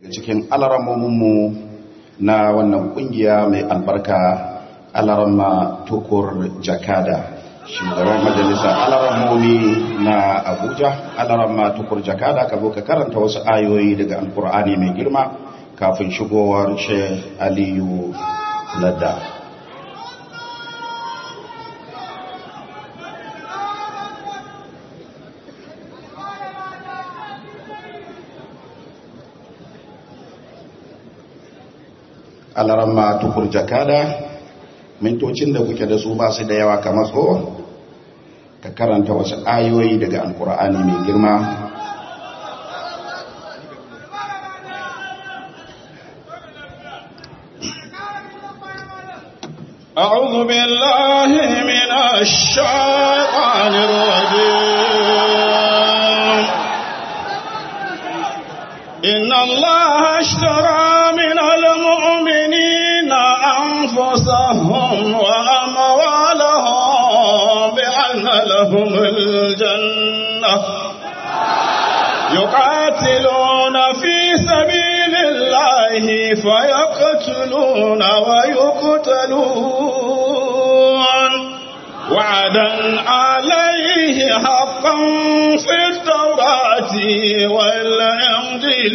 cikin alaramominmu na wannan kungiya mai albarka alarama tukur jakada shugaban majalisar alaramomi na abuja alarama tukur jakada ka zo ka karanta wasu ayoyi daga alkur'ani mai girma kafin shigowar sheikh aliyu ladda alarama tukur jakada mintocin da kuke da su ba su da yawa kamar tso ka karanta wasu ayoyi daga alkur'ani mai girma أعوذ بالله من الشيطان الرجيم إن الله اشترى من المؤمنين أنفسهم وأموالهم بأن لهم الجنة يقاتلون في سبيل الله فيقتلون ويقتلون وعدا عليه حقا في التوراة والإنجيل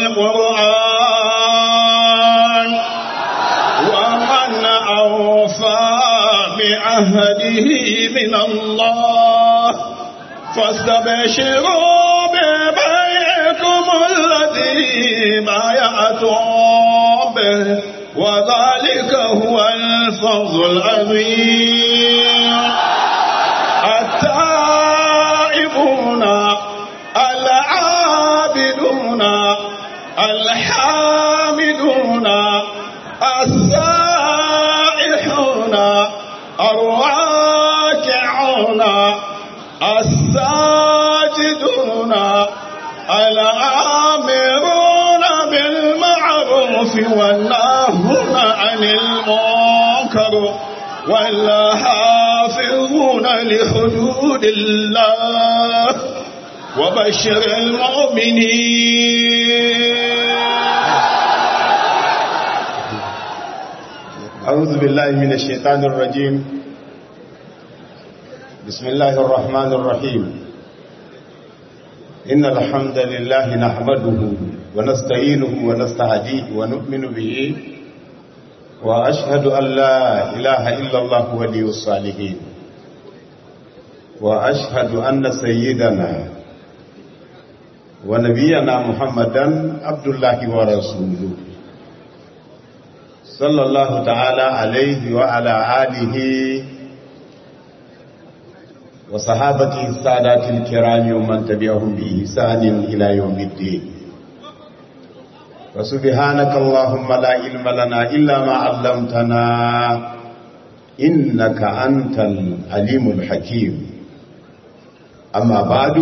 والقرآن ومن أوفى بعهده من الله فاستبشروا ببيعكم الذي بايعتم به وذلك هو الفوز العظيم التائبون العابدون الحامدون السائحون الراكعون الساجدون الآمرون بالمعروف والناهون عن المنكر والحافظون لحدود الله وبشر المؤمنين أعوذ بالله من الشيطان الرجيم بسم الله الرحمن الرحيم إن الحمد لله نحمده ونستعينه ونستهديه ونؤمن به وأشهد أن لا إله إلا الله ولي الصالحين وأشهد أن سيدنا ونبينا محمدا عبد الله ورسوله صلى الله تعالى عليه وعلى آله وصحابته السادات الكرام ومن تبعهم بإحسان إلى يوم الدين وسبحانك اللهم لا علم لنا إلا ما علمتنا إنك أنت العليم الحكيم أما بعد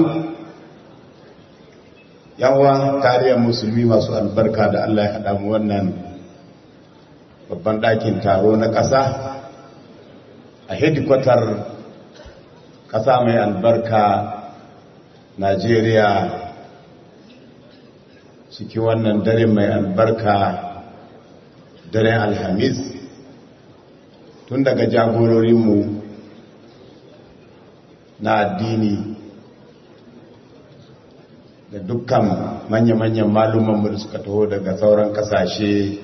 yawa kariyar musulmi masu albarka da Allah ya haɗa mu wannan babban ɗakin taro na ƙasa a hedikwatar ƙasa mai albarka Najeriya ciki wannan dare mai albarka daren alhamis tun daga jagororinmu na addini da dukkan manya-manyan malumanmu da suka taho daga sauran kasashe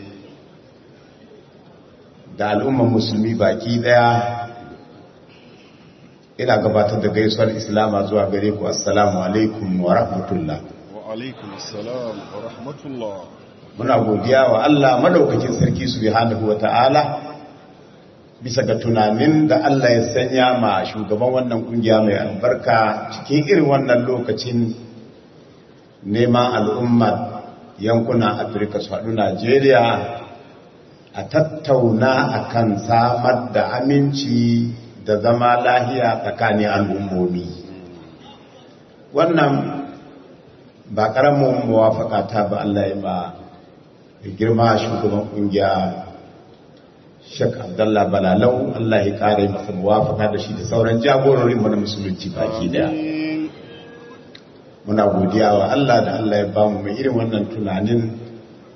da al'umman musulmi baki daya ina gabatar da gaisuwar islama zuwa gare ku assalamu alaikum wa rahmatullah wa alaikum assalam wa rahmatullah muna godiya wa Allah madaukakin sarki subhanahu wa ta'ala bisa ga tunanin da Allah ya sanya ma shugaban wannan kungiya mai albarka cikin irin wannan lokacin neman al'ummar yankunan afirka su haɗu najeriya a tattauna akan samar da aminci da zama lahiya tsakanin al'ummomi wannan ba ƙaramin muwafaka ta ba Allah ya ba da girma shugaban ƙungiya shek abdallah balalau Allah ya ƙara masa muwafaka da shi da sauran jagororin mu na musulunci baki daya muna godiya wa Allah da Allah ya bamu mai irin wannan tunanin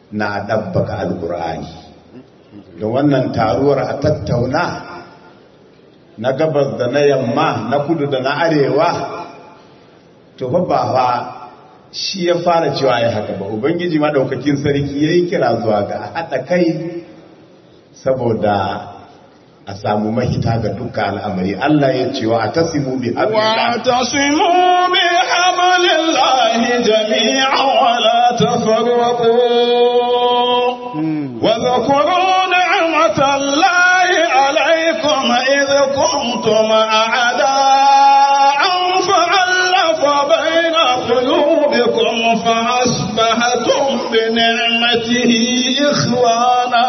na ɗabbaka alkur'ani da wannan taruwar a tattauna na gabas da na yamma na kudu da na arewa to fa ba fa shi ya fara cewa ya haka ba ubangiji maɗaukakin sarki ya yi kira zuwa ga haɗa kai saboda a samu mahita ga dukkan al'amari Allah ya ce wa a tasimu bi hablillah واعتصموا بحبل الله جميعا ولا تفرقوا واذكروا نعمة الله عليكم إذ كنتم أعداء فألف بين قلوبكم فأصبحتم بنعمته إخوانا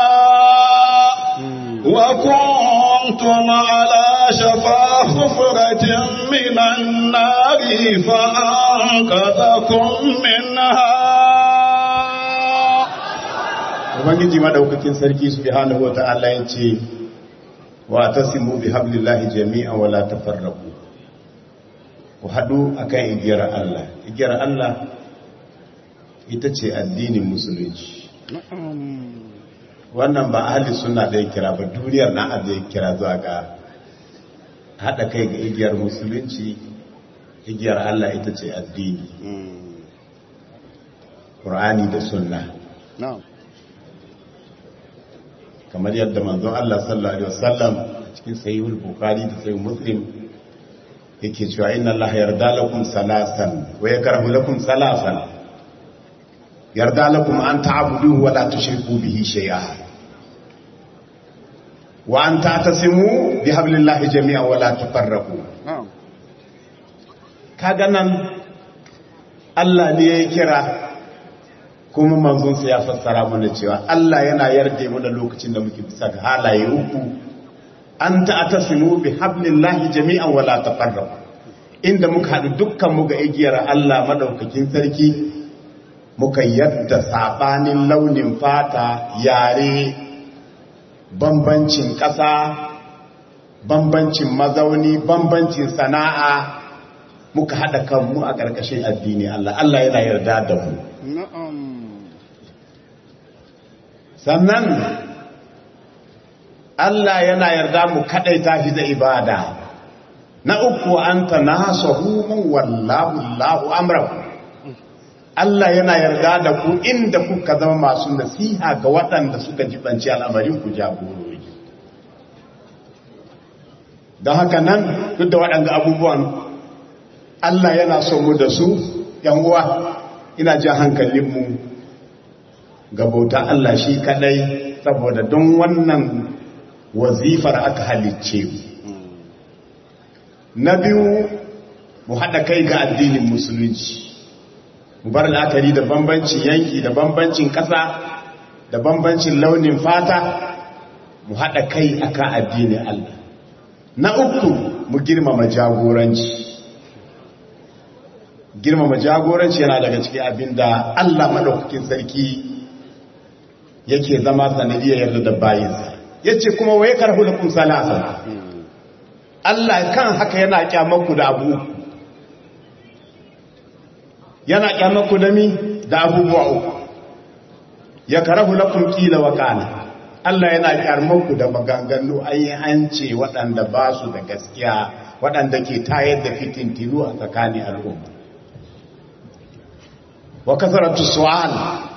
وكنتم على شفا حفرة من النار فأنقذكم منها ubangiji madaukakin sarki subhanahu wata'ala ya ce wa tasimu bi hablillahi jami'an wa la tafarraqu ku hadu akan igiyar Allah igiyar Allah ita ce addinin musulunci wannan ba ahli sunna da ya kira ba duniyar na da ya kira zuwa ga hada kai ga igiyar musulunci igiyar Allah ita ce addini Qur'ani da sunna نعم kamar yadda manzon Allah sallallahu alaihi wasallam cikin sahihul bukhari da sahih muslim yake cewa inna Allah yarda lakum salasan wa yakrahu lakum salasan yarda lakum an ta'buduhu wa la tushriku bihi shay'a wa an ta'tasimu bihablillahi jami'an wa la tafarraqu نعم kaga nan Allah ne ya kira kuma manzonsa ya fassara mana cewa Allah yana yarda mu da lokacin da muke bisa ga halaye uku an ta'tasimu bi hablillahi jami'an wala tafarraqu inda muka haɗu dukkan mu ga igiyar Allah madaukakin sarki muka yadda sabanin launin fata yare bambancin ƙasa bambancin mazauni bambancin sana'a muka haɗa kanmu a ƙarƙashin addini Allah Allah yana yarda da mu نعم sannan Allah yana yarda mu kadaita shi da ibada na uku anta nasahu man wallahu Allahu amrahu Allah yana yarda da ku inda kuka zama masu nasiha ga waɗanda suka jibanci al'amarin ku jagorori don haka nan duk da waɗanda abubuwan Allah yana so mu da su ‘yan uwa ina jan hankalinmu ga bauta Allah shi kadai saboda don wannan wazifar aka halicce mu na biyu mu haɗa kai ga addinin musulunci mu bar la'akari da bambancin yanki da bambancin ƙasa da bambancin launin fata mu haɗa kai akan addinin Allah na uku mu girmama jagoranci girmama jagoranci yana daga cikin abin da Allah maɗaukakin sarki yake zama sanadiyar yarda da bayinsa ya ce kuma waye karhu da kun salasa Allah kan haka yana kyamaku da abu yana kyamaku da mi da abubuwa uku ya karahu lakum kila wa kana Allah yana kyamaku da maganganu ayi an ce waɗanda ba su da gaskiya waɗanda ke tayar da fitintinu a tsakanin al'umma wa kasaratu su'al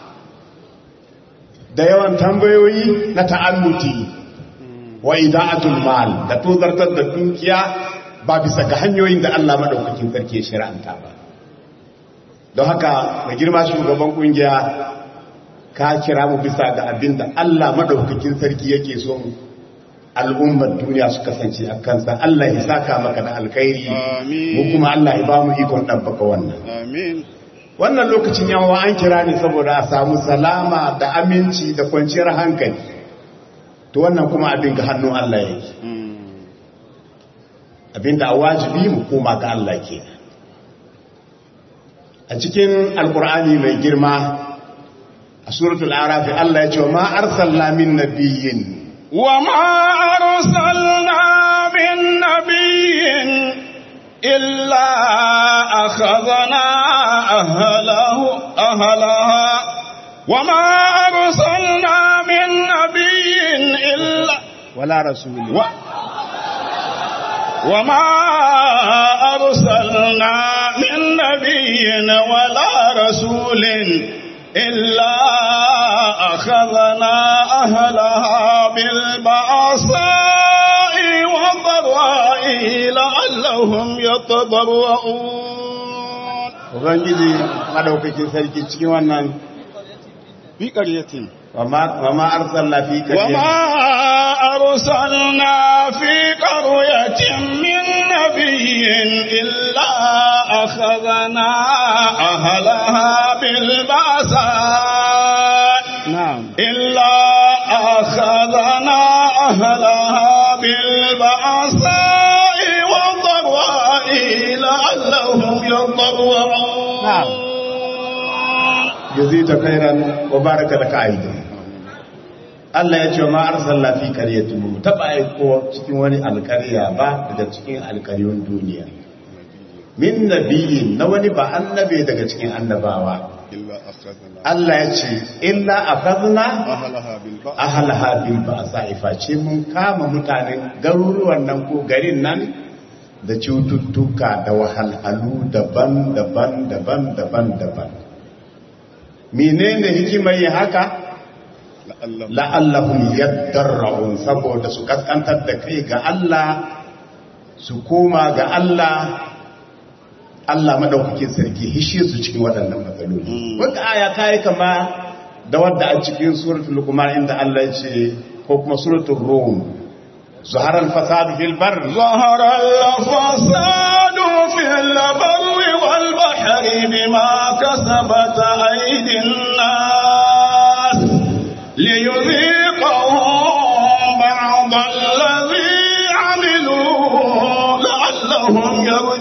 da yawan tambayoyi na ta'annuti wa ida'atul mal da tozartar da dukiya ba bisa ga hanyoyin da Allah madaukakin sarki ya shir'anta ba don haka mai girma shugaban kungiya ka kira mu bisa ga abin da Allah madaukakin sarki yake so al'ummar duniya su kasance a kansa Allah ya saka maka da alkhairi Amin. mu kuma Allah ya ba mu ikon ɗabbaka wannan Amin. wannan lokacin yawa an kira ne saboda a samu salama da aminci da kwanciyar hankali to wannan kuma abin ga hannun Allah yake abin da a wajibi mu koma ga Allah ke a cikin alkur'ani mai girma a suratul arafi Allah ya ce wa ma arsalna min nabiyyin وما أرسلنا من نبي إلا أخذنا أهله أهلها وما أرسلنا من نبي إلا wala rasuli و وما أرسلنا من نبي ولا رسول إلا أخذنا أهلها بالبأساء والضراء لعلهم يتضرعون ubangiji madaukakin sarki cikin wannan في قرية wa ma arsalna fi وما qaryatin أرسلنا في قرية من نبي إلا أخذنا أهلها بالبأساء na'am إلا أخذنا أهلها بالبأساء والضراء لعلهم يضرعون jazita khairan wa baraka laka aidan Allah ya ce ma arsalna fi qaryatin mu taba aiko cikin wani alƙarya ba daga cikin alƙaryun duniya min nabiyyin na wani ba annabe daga cikin annabawa إلا أخذنا Allah ya ce illa akhadna أهلها بالبأس ahlaha bil ba'sa face mun kama mutanen garuruwan nan ko garin nan da cututtuka da wahalhalu daban-daban daban-daban daban menene hikimar yin haka لعلهم la'allahum yaddarra'un saboda su kaskantar da kai ga Allah su koma ga Allah Allah madaukakin sarki hishe su cikin waɗannan matsaloli wanda aya ta yi kama da wadda a cikin suratul luqman inda Allah ya ce ko kuma suratul rum zahara al-fasad fil bar ظهر الفساد في البر والبحر بما كسبت أيدي الناس ليذيقهم بعض الذي عملوا لعلهم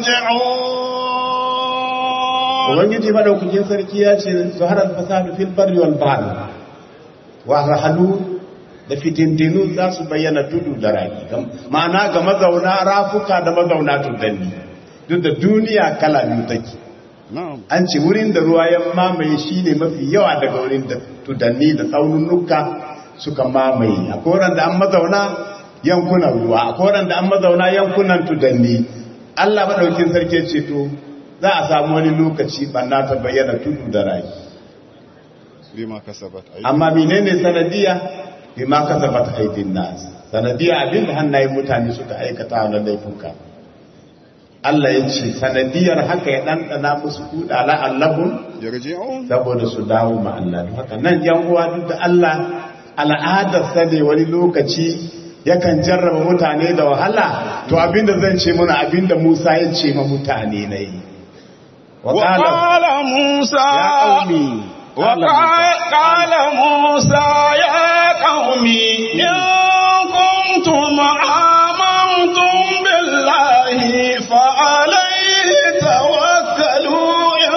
يرجعون ubangiji madaukakin sarki ya ce zahara al-fasad fil bar wal bahr wa rahalu da fitintinu za su bayyana tudu da rani ma'ana ga mazauna rafuka da mazauna tuddanni duk da duniya kala biyu take نعم an ce wurin da ruwa ya mamaye shi ne mafi yawa daga wurin da tudanni da tsaununuka suka mamaye a koran da an mazauna yankunan ruwa a koran da an mazauna yankunan tudanni allah maɗaukin sarki ce to za a samu wani lokaci banna ta bayyana tudu da rai بما كسبت أيدي amma menene sanadiya bima kasabat aidin nas sanadiya abin da hannayen mutane suka aikata na laifuka Allah ya ce sanadiyar haka ya ɗanɗana musu kuɗa la'allahun يرجعون saboda su dawo ma Allah don haka nan yan uwa duk da Allah al'adar ne wani lokaci yakan jarraba mutane da wahala to abinda zan ce muna abinda Musa ya ce ma mutane na yi wa qala وقال موسى ya qaumi qala وقال قال موسى يا قوم إن كنتم آمنتم بالله فعليه توكلوا إن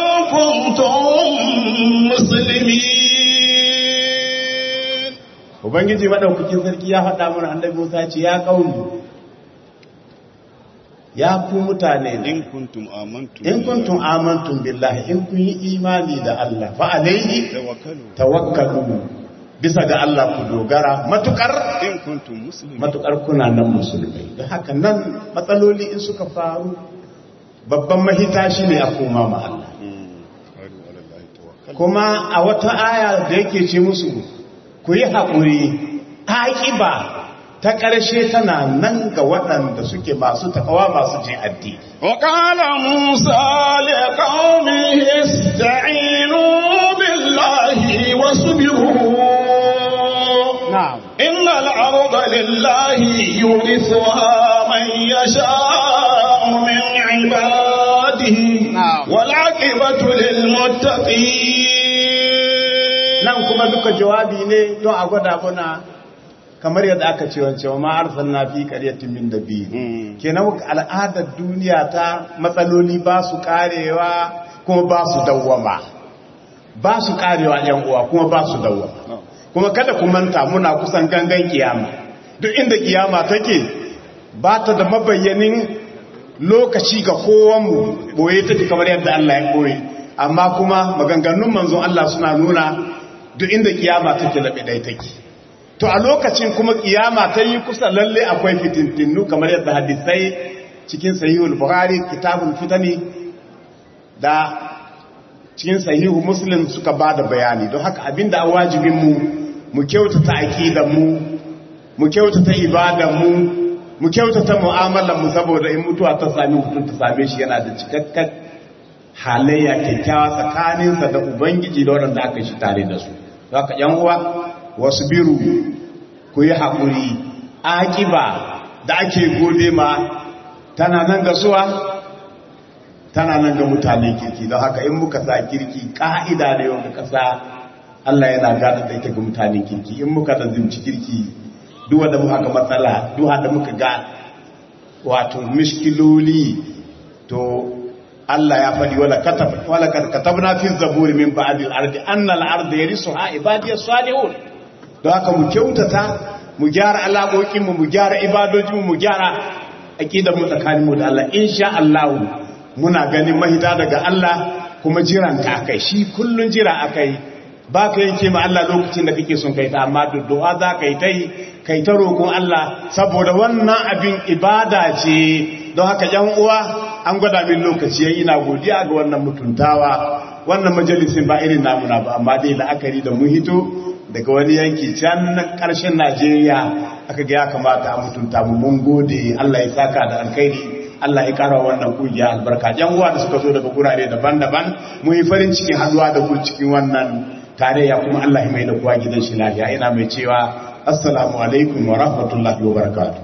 كنتم مسلمين ubangiji madaukakin sarki ya faɗa mana annabi Musa ce ya qaumi ya ku mutane ne إن كنتم آمنتم in kuntum amantum billahi in kun yi imani da Allah fa alaihi توكلوا tawakkalu bisa ga Allah ku dogara matukar إن كنتم مسلمين matukar kuna nan musulmai da haka nan matsaloli in suka faru babban mahita shine a koma ma Allah قالوا على الله توكلوا kuma a wata aya da yake ce musu ku yi haƙuri aƙiba ta ƙarshe tana nan ga waɗanda suke masu takawa masu jin addini وقال موسى لقومه استعينوا بالله واصبروا na'am إن الأرض لله يورثها من يشاء من عباده نعم. والعاقبة للمتقين nan kuma duka jawabi ne don a gwada muna kamar yadda aka ce wance wa ma'arsal na fi ƙaryatin min da biyu kenan al'adar duniya ta matsaloli ba su karewa kuma ba su dawwama ba su karewa yan uwa kuma ba su dawwama kuma kada ku manta muna kusan gangan kiyama duk inda kiyama take ba ta da mabayyanin lokaci ga kowanmu boye take kamar yadda Allah ya koyi amma kuma maganganun manzon Allah suna nuna duk inda kiyama take labe dai take to a lokacin kuma kiyama ta yi kusa lalle akwai fitintinu kamar yadda hadisai cikin sahihul bukhari kitabul fitani da cikin sahihu muslim suka bada bayani don haka abinda a wajibin mu mu kyautata aqidar mu mu kyautata ibadar mu mu kyautata mu'amalar mu saboda in mutuwa ta sami mutum ta same shi yana da cikakken halayya kyakkyawa tsakaninsa da ubangiji da waɗanda aka shi tare da su haka yan uwa wasu biru ku yi haƙuri aƙiba da ake gode ma tana nan ga suwa tana nan ga mutane kirki don haka in muka sa kirki ƙa'ida da yau muka sa Allah yana gada da ita ga mutane kirki in muka da zimci kirki duwa da muka ga matsala duwa da muka ga wato mishkiloli to Allah ya faɗi wala katab wala katabna fi zaburi min ba'dil ardi anna al-ardi yarisuha ibadiyas salihun don haka mu kyautata mu gyara alaƙoƙin mu mu gyara ibadojin mu mu gyara aqidar mu tsakanin mu da Allah insha Allah muna ganin mahita daga Allah kuma jiran ka akai shi kullun jira akai ba ka yanke ma Allah lokacin da kake son kai ta amma du'a za ka yi ta yi kai ta roƙon Allah saboda wannan abin ibada ce don haka yan uwa an gwada min lokaci yayi ina godiya ga wannan mutuntawa wannan majalisin ba irin namuna ba amma dai la'akari da mun hito daga wani yanki can karshen Najeriya aka ga ya kamata a mutunta mu mun gode Allah ya saka da alkhairi Allah ya kara wannan kungiya albarka yan uwa da suka zo daga gurare daban-daban mun yi farin cikin haduwa da ku cikin wannan tarayya kuma Allah ya mai da kuwa gidan shi lafiya ina mai cewa assalamu alaikum wa rahmatullahi wa barakatuh